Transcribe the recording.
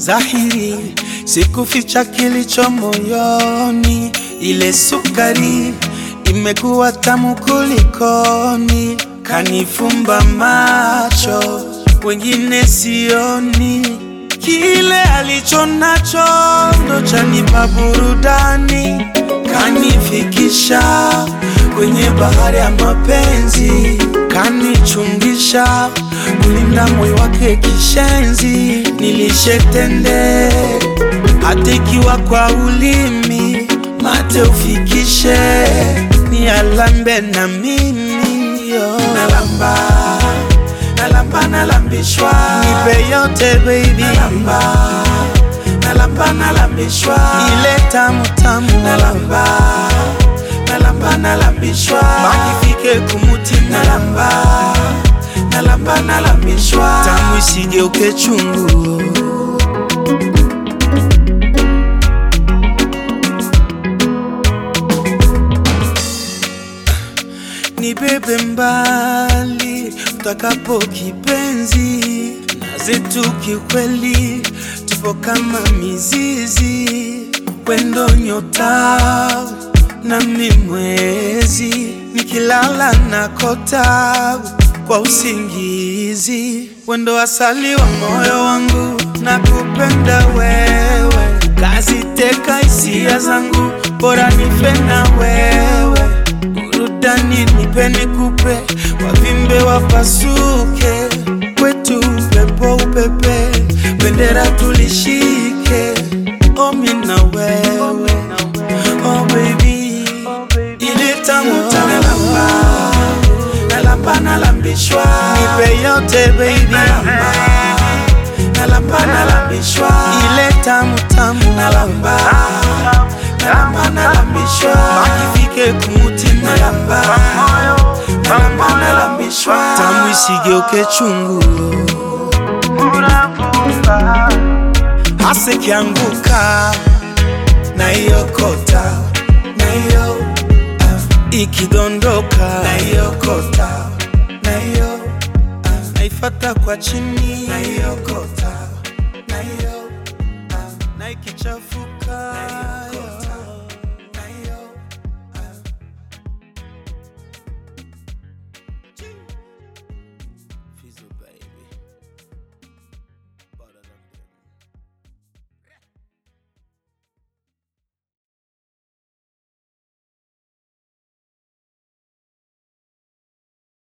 dhahiri, sikuficha kilicho moyoni. Ile sukari imekuwa tamu kulikoni, kanifumba macho, wengine sioni. Kile alicho nacho ndo chanipa burudani, kanifikisha kwenye bahari ya mapenzi, kanichungisha kulinda moyo wake kishenzi. Nilishetende hata ikiwa kwa ulimi, mate ufikishe, ni alambe na mimi yo. Nalamba, nalamba, nalambishwa, nipe yote baby, nalamba, nalamba, nalambishwa, ile tamu tamu, nalamba, nalamba, nalambishwa, makifike kumutima, nalamba, nalamba, nalambishwa, tamu isigeuke chungu. Nibebe mbali utakapo kipenzi, na zetu kiukweli tupo kama mizizi, wendo nyota nami mwezi, nikilala na kota kwa usingizi, wendo asali wa moyo wangu, na kupenda wewe, kaziteka hisia zangu, bora nife na wewe burudani nipe nikupe, wavimbe wapasuke, kwetu upepo upepe, bendera tulishike, omi na wewe, oh baby, ile tamu tamu nalamba, nalamba nalambishwa, nipe yote baby, nalamba, nalamba nalambishwa, ile tamu tamu nalamba, nalamba nalambishwa, makifike kumutima nalamba, nalamba nalambishwa, tamu isigeuke chungu, hasa ikianguka naiokota, naio ah, ikidondoka naiokota, naio ah, naifata kwa chini naiokota